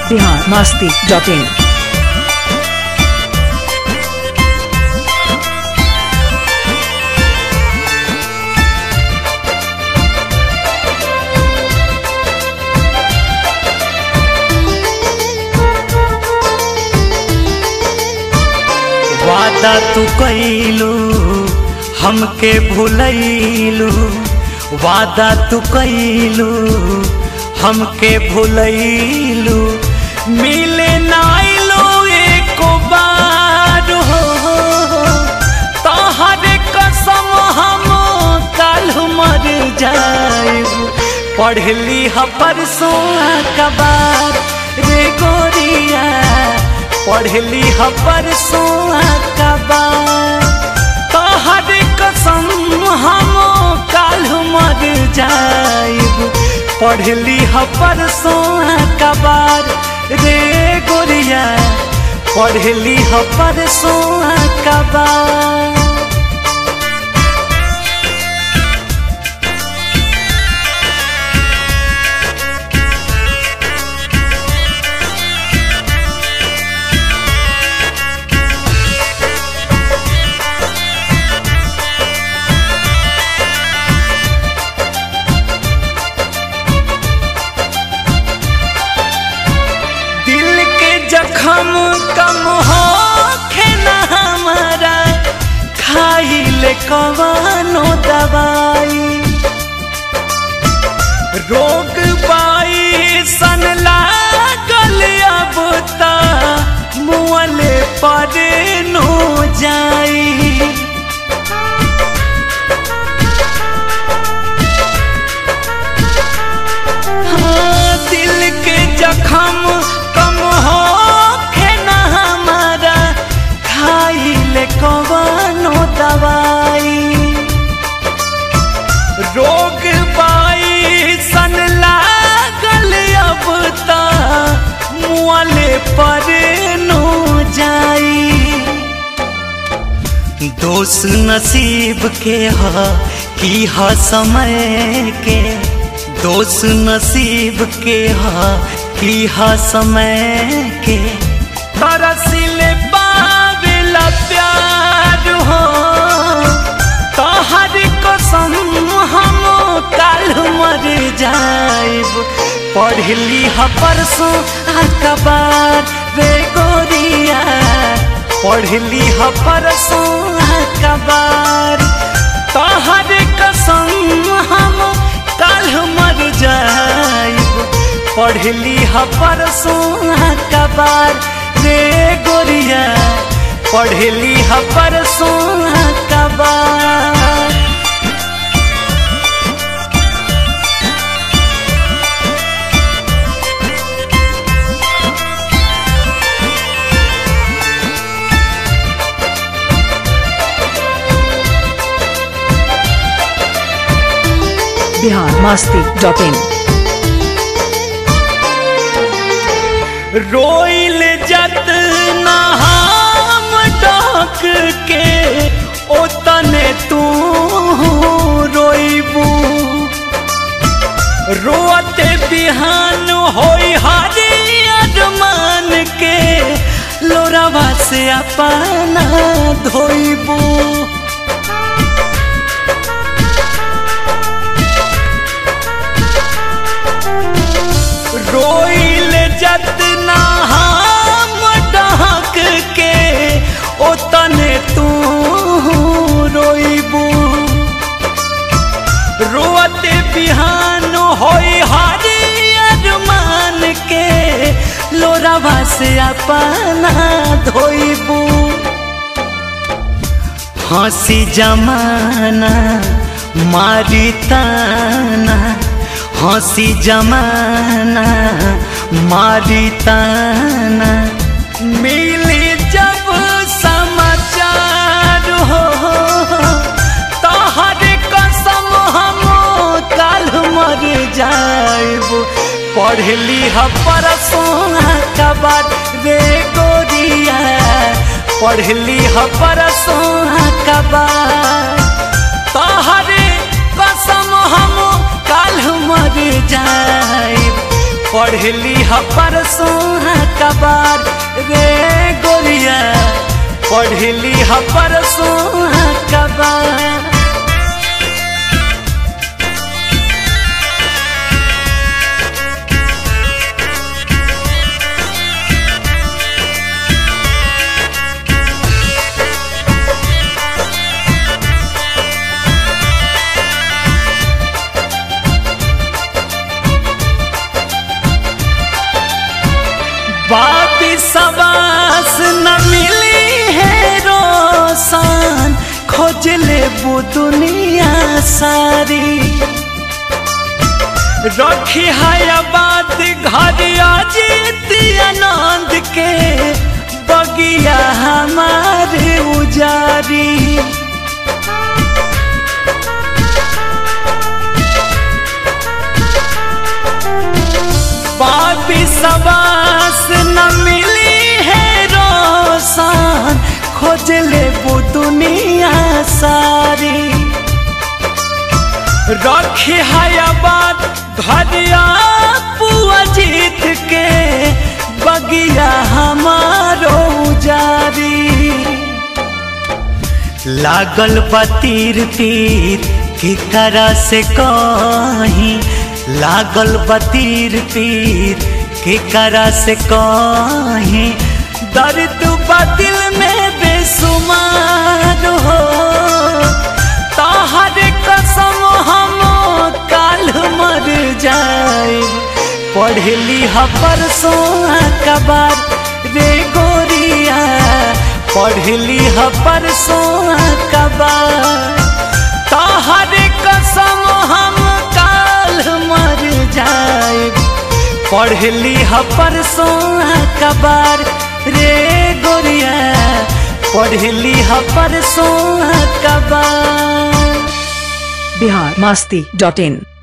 Bihar Masti dot in वादा तू कैलू हमके भूलैलू वादा तू कैलू हमके भूलैलू मिले नाइलो एको बार हो तोहरे कसम हम काल मर जाएब पढ़ली ह परसों कबार रे गोरिया पढ़ली ह परसों कबार तोहर कसम हम काल मर जाइब पढ़ली ह परसों कबार रे गोरिया पढ़ली ह परसों कबार दिल के जखम कम हो ना हमारा खाई ले कवानो दवाई रोग बाई सन लागल अब ता मुअले पर नो जाई हाँ, दिल के जखम कम हो ना हमारा खाई ले कवानो दवाई रोग बाई सन लागल अब ता मुआले पर नो जाई दोस्त नसीब के ह की ह समय के दोस्त नसीब के ह की ह समय के तरसिले पावेला प्यार हो तोहर कसम हम काल मर जाइब पढ़ली ह परसों अखबार रे गोरिया पढ़ली ह परसों अखबार तोहर कसम हम काल मर जाइब पढ़ली ह परसों अखबार रे गोरिया पढ़ली ह परसों अखबार बिहार मस्ती डॉट इन रोइल जत हम डाक के ओतने तू रोइबू रोते बिहान होई हरी अरमान के लोरावा से अपना धोइबू रोइल जतना हम डहक के ओतने तू रोइबू रोते बिहान होई हरी अरमान के लोरावा से अपना धोइबू हंसी जमाना मारी ताना हंसी जमाना मारी ताना मिली जब समाचार हो तोहर कसम हम काल मर जाइब पढ़ली ह परसों कबार रे गोरिया पढ़ली ह परसों कबार तोहरे कसम हम काल मर जाइब पढ़ली ह परसों कबार रे गोरिया पढ़ली ह परसों कबार बापी सबास न मिली है रोसान खोज ले वो दुनिया सारी रखी है बात घर अजीत आनंद के बगिया हमारे उजारी पापी सबास न मिली है रोसान खोज ले वो दुनिया सारी रखे है बात घरिया पुआ जीत के बगिया हमारो जारी लागल बतीर तीर की करा से कहीं लागल बतीर तीर के करा से कहीं दर्द बदिल में बेसुमार हो तहर कसम हम काल मर जाए पढ़ली ह परसों कबार रे गोरिया पढ़ली ह परसों कबार तहर कसम हम काल मर जाए पढ़ली ह परसों कबार रे गोरिया पढ़ली ह परसों कबार बिहार मस्ती डॉट इन